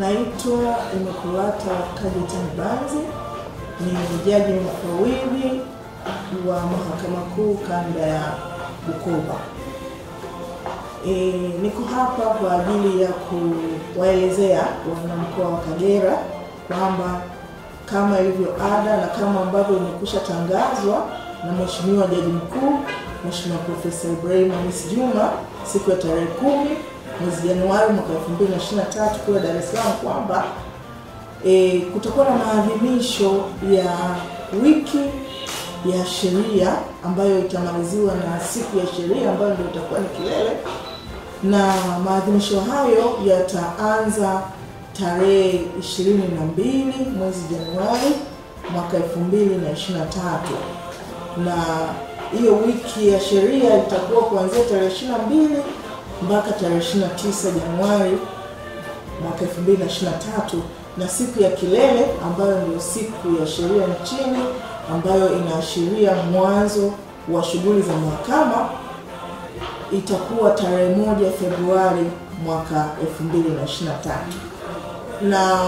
Naitwa Imakulata Kajita Mbanzi, ni jaji mfawidhi wa Mahakama Kuu Kanda ya Bukoba. E, niko hapa kwa ajili ya kuwaelezea wanamkoa wa Kagera kwamba kama ilivyo ada na kama ambavyo imekwisha tangazwa na Mheshimiwa Jaji Mkuu Mheshimiwa Profesa Ibrahim Hamis Juma siku ya tarehe kumi mwezi Januari mwaka 2023 kule Dar es Salaam kwamba e, kutakuwa na maadhimisho ya wiki ya sheria ambayo itamaliziwa na siku ya sheria ambayo ndio itakuwa ni kilele, na maadhimisho hayo yataanza tarehe 22 mwezi Januari mwaka 2023 na hiyo wiki ya sheria itakuwa kuanzia tarehe 22 mpaka tarehe 29 Januari mwaka 2023 na siku ya kilele ambayo ndio siku ya sheria nchini ambayo inaashiria mwanzo wa shughuli za mahakama itakuwa tarehe moja Februari mwaka 2023 na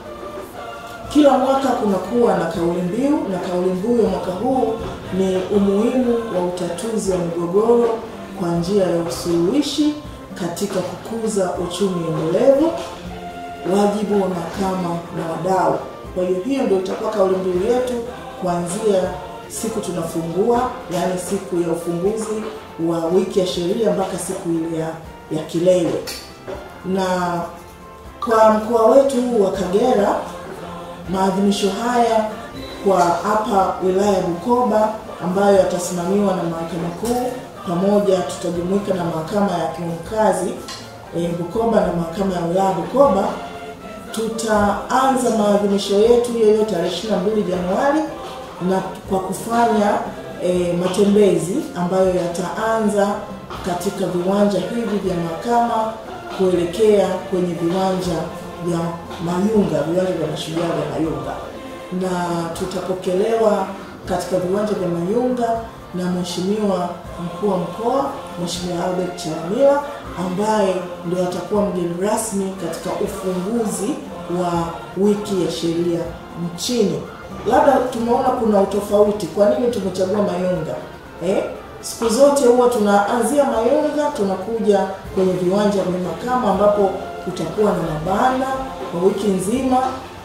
kila mwaka kunakuwa na kauli mbiu na kauli mbiu ya mwaka huu ni umuhimu wa utatuzi wa migogoro kwa njia ya usuluhishi katika kukuza uchumi endelevu, wajibu wa mahakama na wadau. Kwa hiyo hiyo ndio itakuwa kauli mbiu yetu kuanzia siku tunafungua, yaani siku ya ufunguzi wa wiki ya sheria mpaka siku ile ya, ya kilele. Na kwa mkoa wetu wa Kagera maadhimisho haya kwa hapa wilaya ya Bukoba ambayo yatasimamiwa na mahakama kuu pamoja tutajumuika na mahakama ya hakimu mkazi e, Bukoba na mahakama ya wilaya Bukoba. Tutaanza maadhimisho yetu hiyo hiyo tarehe 22 Januari na kwa kufanya e, matembezi ambayo yataanza katika viwanja hivi vya mahakama kuelekea kwenye viwanja vya Mayunga, viwanja vya mashujaa vya Mayunga, na tutapokelewa katika viwanja vya Mayunga na Mheshimiwa mkuu wa mkoa Mheshimiwa Albert Chalamila ambaye ndio atakuwa mgeni rasmi katika ufunguzi wa wiki ya sheria nchini. Labda tumeona kuna utofauti, kwa nini tumechagua Mayunga eh? Siku zote huwa tunaanzia Mayunga tunakuja kwenye viwanja vya mahakama ambapo kutakuwa na mabanda kwa wiki nzima.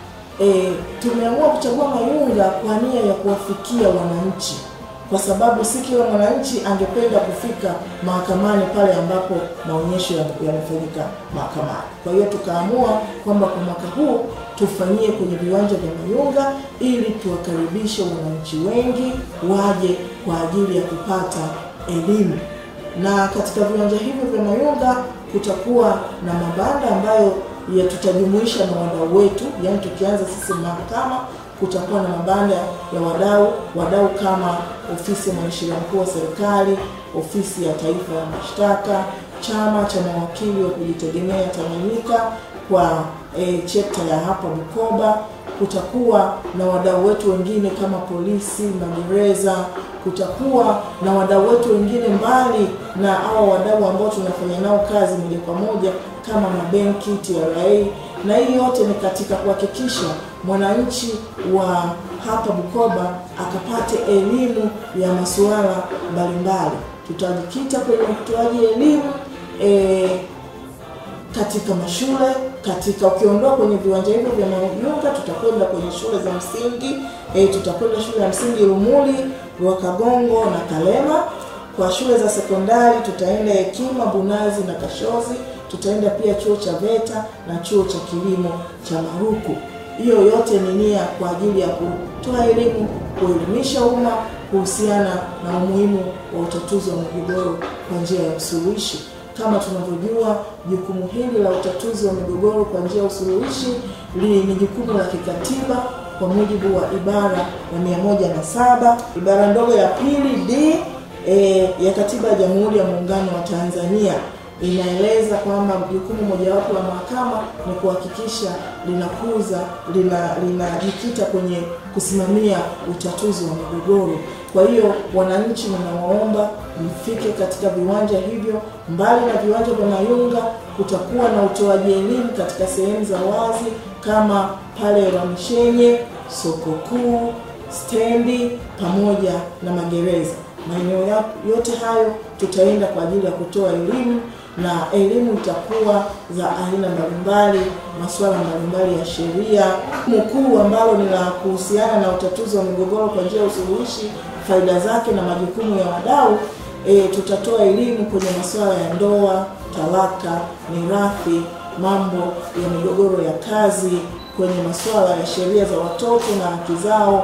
E, tumeamua kuchagua Mayunga kwa nia ya kuwafikia wananchi, kwa sababu si kila mwananchi angependa kufika mahakamani pale ambapo maonyesho yamefanyika mahakamani. Kwa hiyo tukaamua kwamba kwa mwaka huu tufanyie kwenye viwanja vya Mayunga ili tuwakaribishe wananchi wengi waje kwa ajili ya kupata elimu, na katika viwanja hivyo vya Mayunga kutakuwa na mabanda ambayo ya tutajumuisha na wadau wetu, yaani tukianza sisi mahakama kutakuwa na mabanda ya wadau wadau kama ofisi ya mwanasheria mkuu wa serikali, ofisi ya taifa ya mashtaka, chama cha mawakili wa kujitegemea Tanganyika kwa e, chapter ya hapa Bukoba. Kutakuwa na wadau wetu wengine kama polisi, magereza. Kutakuwa na wadau wetu wengine mbali na hao wadau ambao tunafanya nao kazi moja kwa moja kama mabenki, TRA, na hii yote ni katika kuhakikisha mwananchi wa hapa Bukoba akapate elimu ya masuala mbalimbali. Tutajikita kwenye utoaji elimu e, katika mashule katika ukiondoa kwenye viwanja hivyo vya Mayunga, tutakwenda kwenye shule za msingi e, tutakwenda shule ya msingi Lumuli, Rwakagongo na Kalema. Kwa shule za sekondari tutaenda Hekima, Bunazi na Kashozi. Tutaenda pia chuo cha VETA na chuo cha kilimo cha Maruku. Hiyo yote ni nia kwa ajili ya kutoa elimu, kuelimisha umma kuhusiana na umuhimu wa utatuzi wa migogoro kwa njia ya usuluhishi. Kama tunavyojua jukumu hili la utatuzi wa migogoro kwa njia ya usuluhishi ni jukumu la kikatiba kwa mujibu wa ibara ya mia moja na saba ibara ndogo ya pili d e, ya katiba ya Jamhuri ya Muungano wa Tanzania inaeleza kwamba jukumu mojawapo la mahakama ni kuhakikisha linakuza linajikita lina kwenye kusimamia utatuzi wa migogoro Kwa hiyo wananchi, ninawaomba mfike katika viwanja hivyo. Mbali na viwanja vya Mayunga, kutakuwa na utoaji elimu katika sehemu za wazi kama pale Rwamishenye, soko kuu, stendi pamoja na magereza. Maeneo yote hayo tutaenda kwa ajili ya kutoa elimu na elimu itakuwa za aina mbalimbali, masuala mbalimbali ya sheria. Mkuu ambalo ni la kuhusiana na utatuzi wa migogoro kwa njia ya usuluhishi, faida zake na majukumu ya wadau. E, tutatoa elimu kwenye masuala ya ndoa, talaka, mirathi, mambo ya migogoro ya kazi, kwenye masuala ya sheria za watoto na haki zao.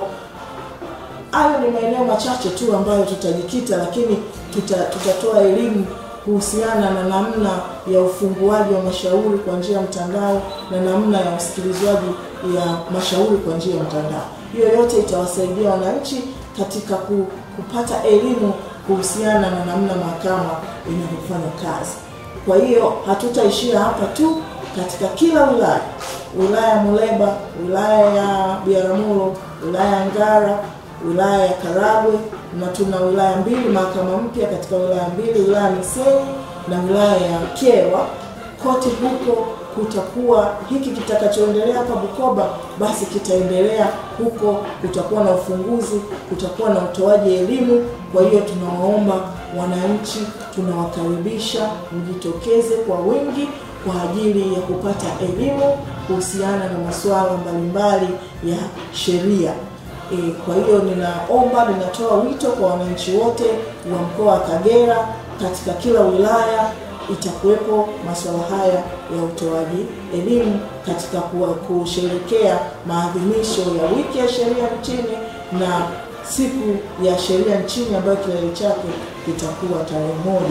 Hayo ni maeneo machache tu ambayo tutajikita, lakini tuta, tutatoa elimu kuhusiana na namna ya ufunguaji wa mashauri kwa njia ya mtandao na namna ya usikilizwaji ya mashauri kwa njia ya mtandao. Hiyo yote itawasaidia wananchi katika kupata elimu kuhusiana na namna mahakama inavyofanya kazi. Kwa hiyo hatutaishia hapa tu, katika kila wilaya, wilaya ya Muleba, wilaya ya Biharamulo, wilaya ya Ngara, wilaya ya Karagwe na tuna wilaya mbili mahakama mpya katika wilaya mbili, wilaya ya Misenyi na wilaya ya Kyerwa. Kote huko kutakuwa hiki kitakachoendelea hapa Bukoba, basi kitaendelea huko. Kutakuwa na ufunguzi, kutakuwa na utoaji elimu. Kwa hiyo tunawaomba wananchi, tunawakaribisha mjitokeze kwa wingi kwa ajili ya kupata elimu kuhusiana na masuala mbalimbali ya sheria. E, kwa hiyo ninaomba, ninatoa wito kwa wananchi wote wa mkoa wa Kagera, katika kila wilaya itakuwepo masuala haya ya utoaji elimu katika kusherekea maadhimisho ya wiki ya sheria nchini na siku ya sheria nchini ambayo kilele chake kitakuwa tarehe moja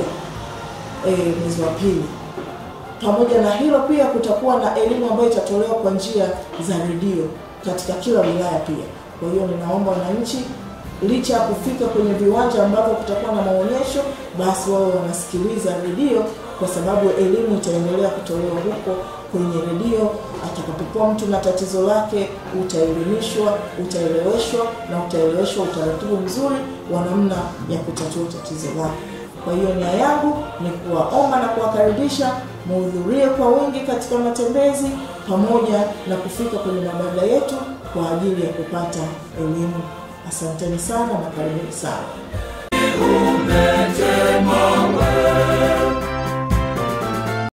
e, mwezi wa pili. Pamoja na hilo pia kutakuwa na elimu ambayo itatolewa kwa njia za redio katika kila wilaya pia. Kwa hiyo ninaomba wananchi, licha ya kufika kwenye viwanja ambavyo kutakuwa na maonyesho, basi wao wanasikiliza redio, kwa sababu elimu itaendelea kutolewa huko kwenye redio. Atakapokuwa mtu na tatizo lake, utaelimishwa, utaeleweshwa na utaeleweshwa utaratibu mzuri wa namna ya kutatua tatizo lake. Kwa hiyo nia yangu ni kuwaomba na kuwakaribisha muhudhurie kwa wingi katika matembezi pamoja na kufika kwenye mabanda yetu kwa ajili ya kupata elimu. Asanteni sana na karibuni sana. Umetema wewe